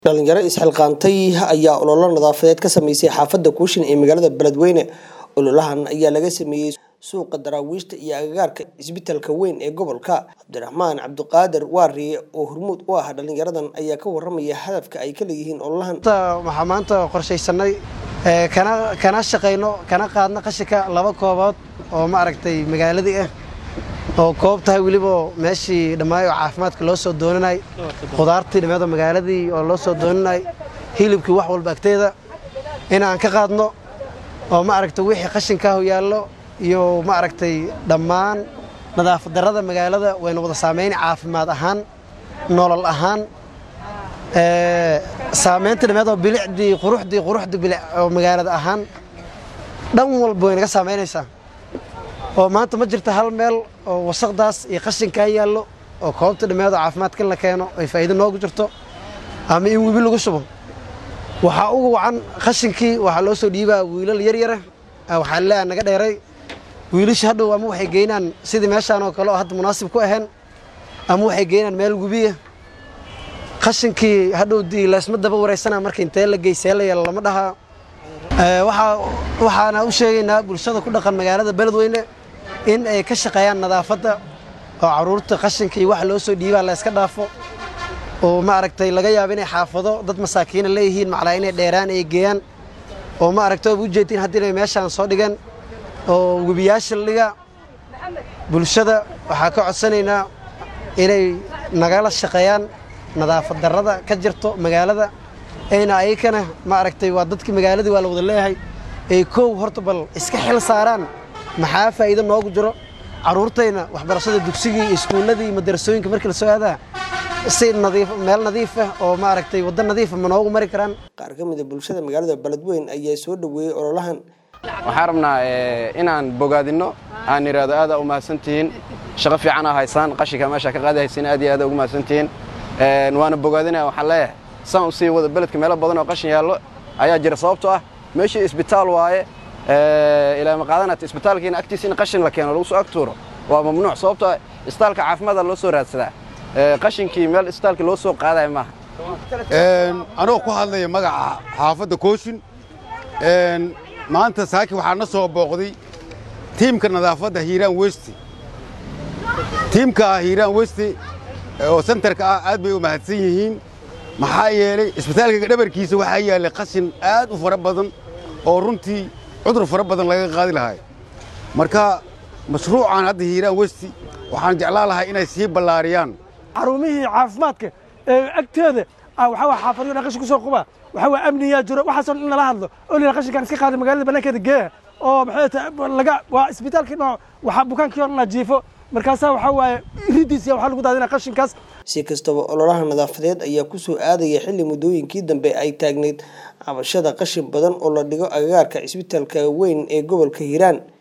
dhalinyaro isxilqaantay ayaa ololo nadaafadeed ka sameysay xaafada kuushin ee magaalada beledweyne ololahan ayaa laga sameeyey suuqa daraawiishta iyo agagaarka isbitalka weyn ee gobolka cabdiraxmaan cabdiqaadir waariye oo hormuud u ah dhalinyaradan ayaa ka waramaya hadafka ay ka leeyihiin ololahan waxaa maanta qorshaysanay kana kana shaqayno kana qaadno qashinka laba koobood oo ma aragtay magaaladii ah oo koob tahay weliba meeshii dhammaayo oo caafimaadka loo soo doonanay khudaartii dhammeed oo magaaladii oo loo soo doonanay hilibkii wax walba agteeda inaan ka qaadno oo ma aragtay wixii qashinkaahu yaallo iyo ma aragtay dhammaan nadaafad darrada magaalada waynu wada saamayn caafimaad ahaan nolol ahaan saamaynta dhammeed oo bilicdii quruxdii quruxdii bilic oo magaalada ahaan dhan walba way naga saamaynaysaa oo maanta ma jirta hal meel oo wasaqdaas iyo qashinkaa yaallo oo koobta dhammeed oo caafimaadka la keeno ay faa'iido noogu jirto ama in webi lagu shubo waxaa ugu wacan qashinkii waxaa loo soo dhiibaa wiilal yaryara waxaa leeyaha naga dheeray wiilasha hadhow ama waxay geynaan sidii meeshaan oo kale oo hadda munaasib ku ahayn ama waxay geynaan meel webiya qashinkii hadhow laysma daba waraysanaa marka intee la geysee la yeelo lama dhahaa waxaana u sheegaynaa bulshada ku dhaqan magaalada beledweyne in ay ka shaqeeyaan nadaafadda oo caruurta qashinka iyo wax loo soo dhiibaa la yska dhaafo oo ma aragtay laga yaabo inay xaafado dad masaakiina leeyihiin maclaa inay dheeraan ay geeyaan oo ma aragtay oba ujeedtiin haddii inay meeshaan soo dhigeen oo webiyaasha la dhigaa bulshada waxaa ka codsanaynaa inay nagala shaqeeyaan nadaafad darrada ka jirto magaalada ayna ayakana ma aragtay waa dadkii magaaladii waa la wada leeyahay ay kow horta bal iska xil saaraan maxaa faa'iido noogu jiro carruurtayna waxbarashada dugsigii iyo iskuulladii iyo madarasooyinka markii la soo aadaa si nadiif meel nadiif ah oo ma aragtay waddo nadiifa ma noogu mari karaan qaar ka mida bulshada magaalada beledweyne ayaa soo dhoweeyey ololahan waxaan rabnaa inaan bogaadinno aan idhaahdo aada u mahadsantihiin shaqo fiican aa haysaan qashinka meesha ka qaadi haysiin aad iyo aad ugu mahadsantihiin waana bogaadinaya waxaan leeyahay saan u sii wada beledka meelo badan oo qashin yaallo ayaa jira sababtoo ah meeshii isbitaal waaye ilaa ma qaadanata isbitaalkiina agtiisa in qashin la keeno lagu soo agtuuro waa mamnuuc sababtoo ah isbitaalka caafimaada loo soo raadsadaa qashinkii meel isbitaalka loo soo qaadaya maaha anoo ku hadlaya magaca xaafadda kooshin maanta saaki waxaa na soo booqday tiimka nadaafadda hiiraan westi tiimka hiiraan westi oo sentarka ah aad bay u mahadsan yihiin maxaa yeelay isbitaalka dhabarkiisa waxaa yaallay qashin aad u fara badan oo runtii cudur fara badan laga qaadi lahay marka mashruucan hadda hiiraan westi waxaan jeclaan lahay inay sii ballaariyaan xarumihii caafimaadka ee agteeda waxaa waa xaafadyo dhan qashin ku soo quba waxaa waa amniyaa jiro waxaasoo in lala hadlo oo la qashinkan iska qaada magaalada bannaankeeda geeya oo maxay tahay laga waa isbitaalkii nooc waxaa bukaankii hor la jiifo markaasaa waxaa waaye iridiisa waxaa lagu daadinaa qashinkaas si kastaba ololaha nadaafadeed ayaa ku soo aadaya xilli muddooyinkii dambe ay taagneyd cabashada qashin badan oo la dhigo agagaarka isbitaalka weyn ee gobolka hiiraan